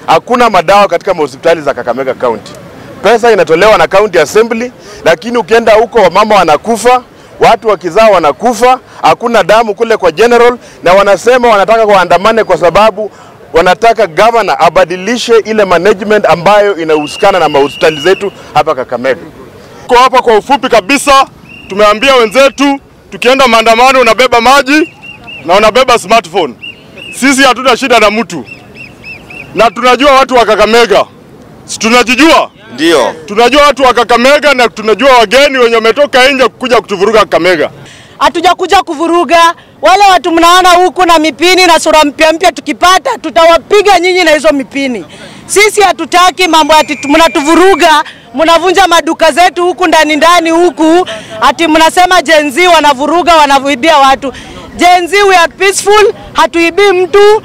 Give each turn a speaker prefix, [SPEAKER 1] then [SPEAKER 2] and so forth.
[SPEAKER 1] hakuna madawa katika mahospitali za Kakamega County. Pesa inatolewa na county assembly, lakini ukienda huko wamama wanakufa, watu wakizaa wanakufa, hakuna damu kule kwa general, na wanasema wanataka waandamane kwa sababu wanataka governor abadilishe ile management ambayo inahusikana na mahospitali zetu hapa Kakamega.
[SPEAKER 2] Kwa hapa kwa ufupi kabisa, tumeambia wenzetu tukienda maandamano unabeba maji na unabeba smartphone. Sisi hatuna shida na mtu, na tunajua watu wa Kakamega, si tunajijua?
[SPEAKER 3] Ndio.
[SPEAKER 2] Tunajua watu wa Kakamega na tunajua wageni wenye wametoka nje kuja kutuvuruga Kakamega.
[SPEAKER 4] hatujakuja kuvuruga wale watu mnaona huku na mipini na sura mpya mpya, tukipata tutawapiga nyinyi na hizo mipini. Sisi hatutaki mambo ati mnatuvuruga, mnavunja maduka zetu huku ndani ndani huku, ati mnasema Gen Z wanavuruga, wanavuibia watu. Gen Z we are peaceful, hatuibii mtu.